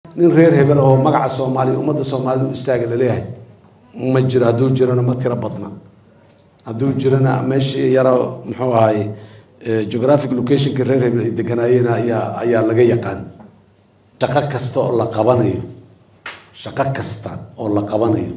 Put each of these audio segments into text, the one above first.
nin reer hebel oo magaca soomaaliya ummadda soomaalida u istaaga laleeyahay ma jiro hadduu jirona ma tiro badna hadduu jirona meeshii yaro muxuu ahay geographic locationka reer hebel ay deganaayeen ayaa ayaa laga yaqaan shaqo kasta oo la qabanayo shaqo kasta oo la qabanayo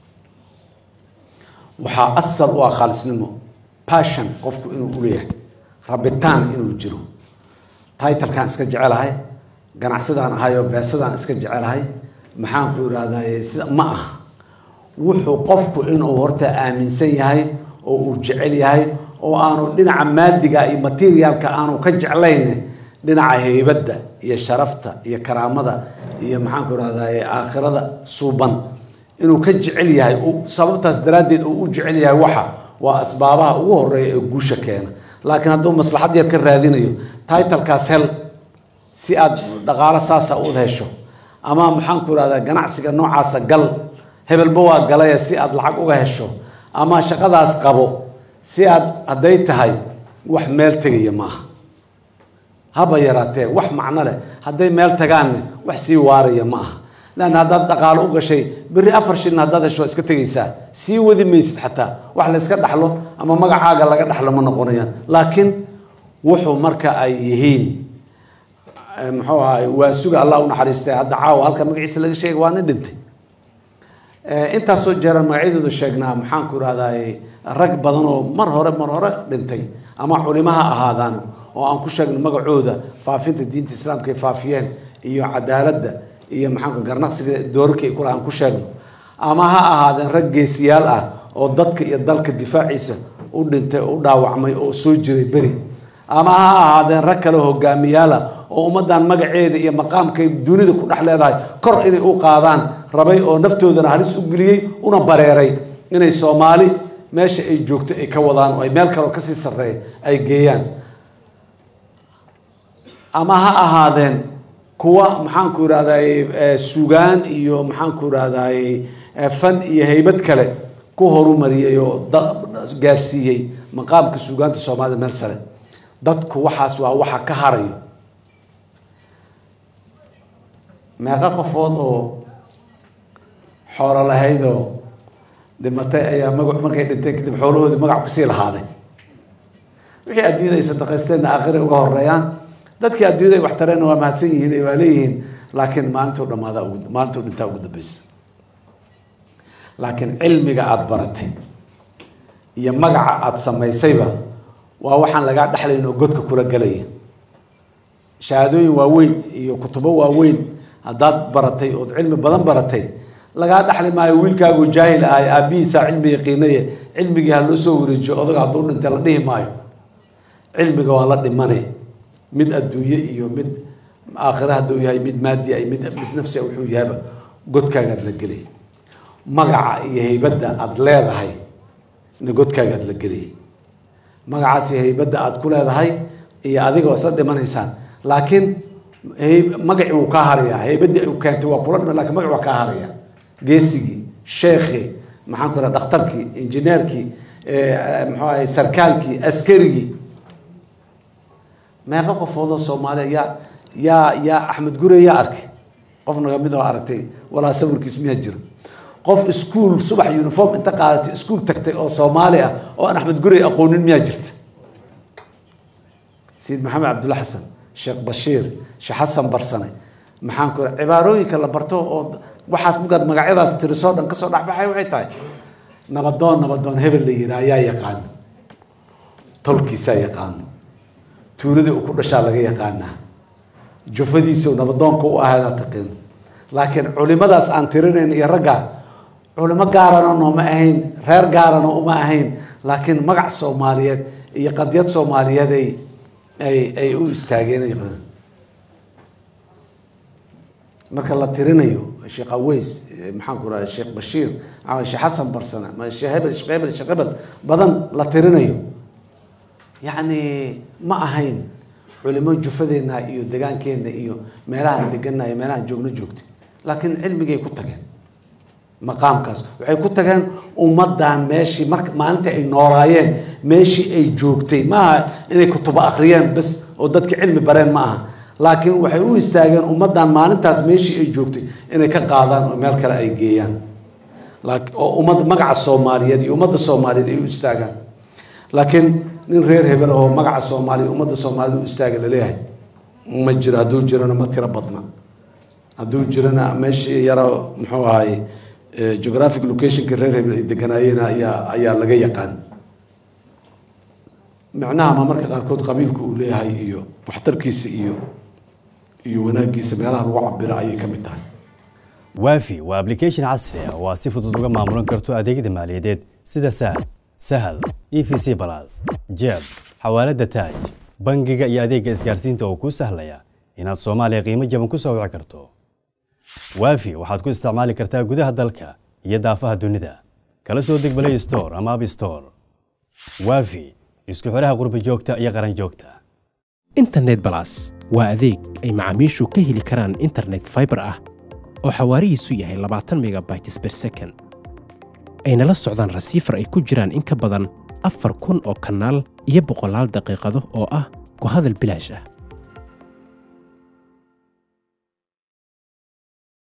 waxaa asal u ah khaalisnimo passion qofku inuu uleeyahay rabitaan inuu jiro titlekaan iska jecelahay ganacsadaan ahayoo beesadaan iska jecelahay maxaan ku irahdaye sida ma aha wuxuu qofku inuu horta aaminsan yahay oo uu jecel yahay oo aanu dhinaca maadiga iyo materialka aanu ka jeclayn dhinaca heybadda iyo sharafta iyo karaamada iyo maxaan ku irahdaye aakhirada suuban inuu ka jecel yahay sababtaas daraaddeed uu u jecel yahay waxa waa asbaabaha ugu horeeya ee guusha keena laakiin hadduu maslaxad yar ka raadinayo titlekaas hel si aad dhaqaalo saasa u hesho ama maxaan ku irahdaa ganacsiga noocaasa gal hebelba waa galaya si aad lacag uga hesho ama shaqadaas qabo si aad hadday tahay wax meel tegaya maaha haba yaraatee wax macno leh hadday meel tagaanne wax sii waaraya ma aha leanna haddaad dhaqaalo u gashay berri afar shilin haddaad hesho waa iska tegaysaa sii wadi maysid xataa wax la yska dhaxlo ama magacaaga laga dhaxlo ma noqonayaan laakiin wuxuu marka ay yihiin muxuu ahay waa suga allah u naxariistay hadda caawa halka magaciisa laga sheegay waa nin dhintay intaasoo jeeraan magacyadooda sheegnaa maxaan ku irahdaye rag badan oo mar hore mar hore dhintay ama culimo ha ahaadaan oo aan ku sheegno magacooda faafinta diinta islaamka ay faafiyeen iyo cadaaladda iyo maxaanku garnaqsiga doorarka ay kula aan ku sheegno ama ha ahaadeen rag geesiyaal ah oo dadka iyo dalka difaaciisa u dhintay oo u dhaawacmay oo soo jiray beri ama ha ahaadeen rag kale hogaamiyaala oo ummaddan magaceeda iyo maqaamkay dunida ku dhex leedahay kor inay u qaadaan rabay oo naftoodana halis u geliyey una bareeray inay soomaali meesha ay joogto ay ka wadaan oo ay meel kaleo kasii sarreeya ay geeyaan ama ha ahaadeen kuwa maxaanku irahdaye sugaan iyo maxaanku irahdaye fan iyo heybad kale ku horumariyey oo gaarsiiyey maqaamka sugaanta soomaalida meel sare dadku waxaas waa waxa ka harayo meeqa qofood oo xoolo lahaydoo dhimatay ayaa maga markay dhinteen kadib xoolahoodii magac kusii lahaaday wixii adduunyada ay sadaqaysteenna aakhira uga horeeyaan dadkii adduunyada ay wax tareenna waa mahadsan yihiin waa leeyihiin laakiin maalintuu dhamaada maalintuu dhintaa ugu dambeysa laakiin cilmiga aada baratay iyo magaca aada samaysayba waa waxaan lagaa dhexlayn oo godka kula gelaya shahaadooyin waaweyn iyo kutubo waaweyn haddaad baratay ood cilmi badan baratay lagaa dhexli maayo wiilkaagu jaahil ahay aabihiisaa cilmi yaqiinaye cilmigii ha loo soo wareejiyo odaga hadduu dhintay la dhihi maayo cilmiga waa la dhimane mid adduunye iyo mid aakhira hadduu yahay mid maadi ay mid nafsi wuxuu yahayba godkaagaad la gelay magaca iyo heybadda aada leedahay na godkaagaad la gelay magacaas iyo heybadda aada ku leedahay iyo adiga waa isla dhimanaysaan laakiin magaci wuu kaa harayaa heybadii u keentay waa kula dhima lakin magaci waa kaa haraya geesigii sheekhii maxaan ku raha dhakhtarkii injineerkii muxuu ahay sarkaalkii askarigii meeqa qofoodoo soomaaliya yaa yaa yaa axmed gure yaa arkay qof naga mid oo aragtay walaa sawirkiis miyaa jiro qof iskuol subax uniform inta qaadatay iskuol tagtay oo soomaali ah oo aan axmed gurey aqoonin miyaa jirta sayid maxamed cabdulla xasan sheekh bashiir sheekh xasan barsane maxaan ku cibaarooyinka la barto oo waxaas markaad magacyadaas tirisoo dhan kasoo dhexbaxay waxay tahay nabadoon nabadoon hebel la yihaa ayaa yaqaano tolkiisaa yaqaano tuuladii uu ku dhashaa laga yaqaanaa jufadiisa nabadoonka u ahadaa taqiin laakiin culimadaas aan tirinayn iyo ragga culimo gaarana nooma ahayn reer gaarana uma ahayn laakiin magac soomaaliyeed iyo qadiyad soomaaliyeed ay ay ay u istaageen marka la tirinayo sheekh aweys maxaan ku raha sheekh bashiir sheekh xasan barsane sheekh hebel sheekh hebel sheekh hebel badan la tirinayo yacni ma ahayn culimo jufadeena iyo degaankeena iyo meelahaan degana iyo meelahaan joogno joogtay laakiin cilmigay ku tageen maqaamkaas waxay ku tageen ummaddan meeshii marka maalinta ay noolaayeen meeshii ay joogtay maaha inay kutubo akhriyeen bas oo dadka cilmi bareen ma aha laakiin waxay u istaageen ummaddan maalintaas meeshii ay joogtay inay ka qaadaan oo meel kale ay geeyaan oo ummad magaca soomaaliyeed iyo ummadda soomaaliyeed ay u istaagaan laakiin nin reer hebel oo magaca soomaaliya ummadda soomaaliyed u istaaga laleeyahay ma jiro hadduu jirana ma tiro badna hadduu jirana meeshii yaro muxuu ahay geographic locationka reer hebel ay deganaayeen ayaa ayaa laga yaqaan micnaha ma marka qaarkood qabiilku uu leeyahay iyo waxtarkiisa iyo iyo wanaaggiisa meelaha lagu cabiro ayay ka mid tahay waafi waa application casri ah oo aad si fudud uga maamulan karto adeegyada maaliyadeed sida saad sahal e v c balas jeeb xawaalada taaj bangiga iyo adeegga isgaarsiinta oo kuu sahlaya inaad soomaaliya qiimo jaban ku soo wici karto waafi waxaad ku isticmaali kartaa gudaha dalka iyo daafaha dunida kala soo deg balay store ama ab store waafi isku xidhaha qurba joogta iyo qaran joogta internet balas waa adeeg ay macaamiishu ka heli karaan internet fiber ah oo xawaarihiisu yahay labaatan megabytes ber second ayna la socdaan rasiifar ay ku jiraan in ka badan afar kun oo kanaal iyo boqolaal daqiiqado oo ah ku hadal bilaash ah